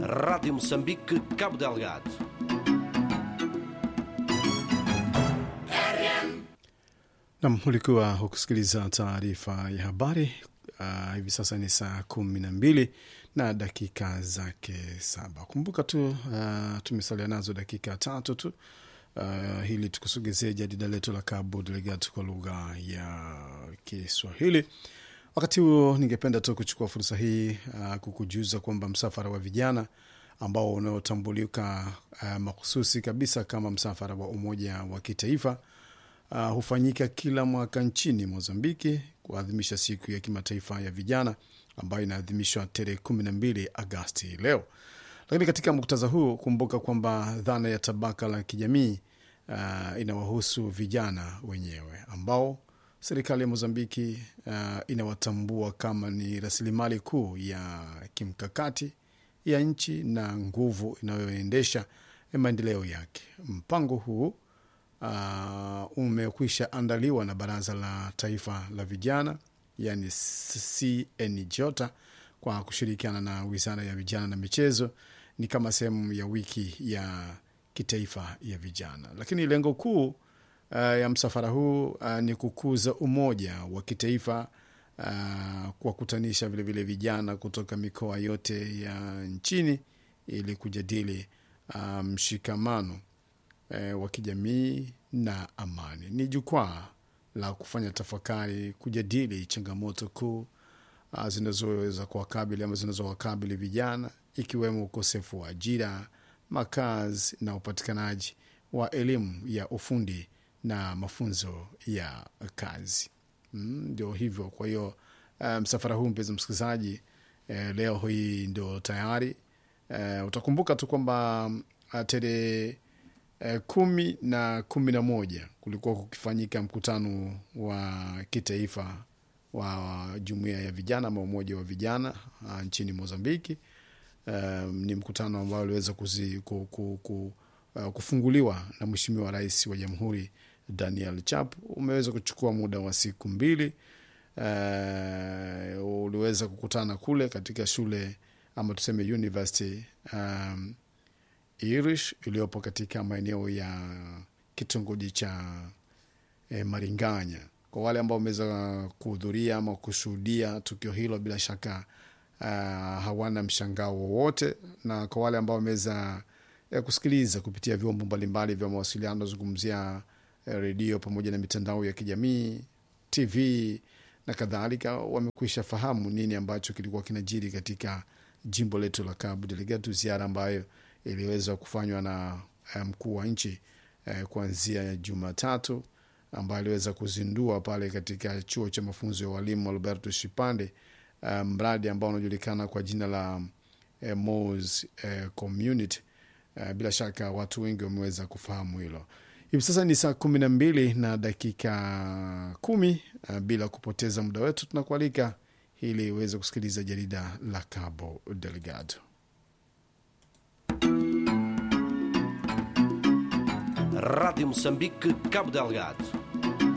Rádio Moçambique, Cabo Delgado. Nam, ulikuwa hukusikiliza taarifa ya habari. Uh, hivi sasa ni saa kumi na mbili na dakika zake saba. Kumbuka tu uh, tumesalia nazo dakika tatu tu uh, hili tukusogezee jadida letu la Cabo Delgado kwa lugha ya Kiswahili. Wakati huo ningependa tu kuchukua fursa hii uh, kukujuza kwamba msafara wa vijana ambao unaotambulika uh, mahususi kabisa kama msafara wa Umoja wa Kitaifa uh, hufanyika kila mwaka nchini Mozambiki kuadhimisha siku ya kimataifa ya vijana ambayo inaadhimishwa tarehe kumi na mbili Agasti leo. Lakini katika muktadha huu, kumbuka kwamba dhana ya tabaka la kijamii uh, inawahusu vijana wenyewe ambao serikali ya Mozambiki uh, inawatambua kama ni rasilimali kuu ya kimkakati ya nchi na nguvu inayoendesha maendeleo yake. Mpango huu uh, umekwisha andaliwa na Baraza la Taifa la Vijana, yani CNJOTA, kwa kushirikiana na Wizara ya Vijana na Michezo. Ni kama sehemu ya wiki ya kitaifa ya vijana, lakini lengo kuu uh, ya msafara huu uh, ni kukuza umoja wa kitaifa uh, kuwakutanisha vilevile vijana kutoka mikoa yote ya nchini ili kujadili uh, mshikamano uh, wa kijamii na amani. Ni jukwaa la kufanya tafakari, kujadili changamoto kuu uh, zinazoweza kuwakabili ama zinazowakabili vijana ikiwemo ukosefu wa ajira, makazi na upatikanaji wa elimu ya ufundi na mafunzo ya kazi. Ndio mm, hivyo. Kwa hiyo msafara um, huu mpenzi msikilizaji, eh, leo hii ndio tayari eh, utakumbuka tu kwamba uh, tarehe eh, kumi na kumi na moja kulikuwa kukifanyika mkutano wa kitaifa wa jumuiya ya vijana ama umoja wa vijana uh, nchini Mozambiki. Um, ni mkutano ambao uliweza ku, ku, ku, uh, kufunguliwa na Mheshimiwa Rais wa Jamhuri Daniel Chap. Umeweza kuchukua muda wa siku mbili. Uh, uliweza kukutana kule katika shule ama tuseme university um, Irish iliyopo katika maeneo ya kitongoji cha eh, Maringanya. Kwa wale ambao wameweza kuhudhuria ama kushuhudia tukio hilo, bila shaka uh, hawana mshangao wowote, na kwa wale ambao wameweza eh, kusikiliza kupitia vyombo mbalimbali vya mawasiliano zungumzia redio pamoja na mitandao ya kijamii TV na kadhalika, wamekwisha fahamu nini ambacho kilikuwa kinajiri katika jimbo letu la Cabo Delgado, ziara ambayo iliweza kufanywa na mkuu wa nchi eh, kuanzia Jumatatu, ambayo aliweza kuzindua pale katika chuo cha mafunzo ya walimu Alberto Shipande, uh, mradi ambao unajulikana kwa jina la eh, Mos eh, Community. Uh, bila shaka watu wengi wameweza kufahamu hilo. Hivi sasa ni saa kumi na mbili na dakika kumi. Uh, bila kupoteza muda wetu tunakualika ili uweze kusikiliza jarida la Cabo Delgado. Rádio Moçambique, Cabo Delgado.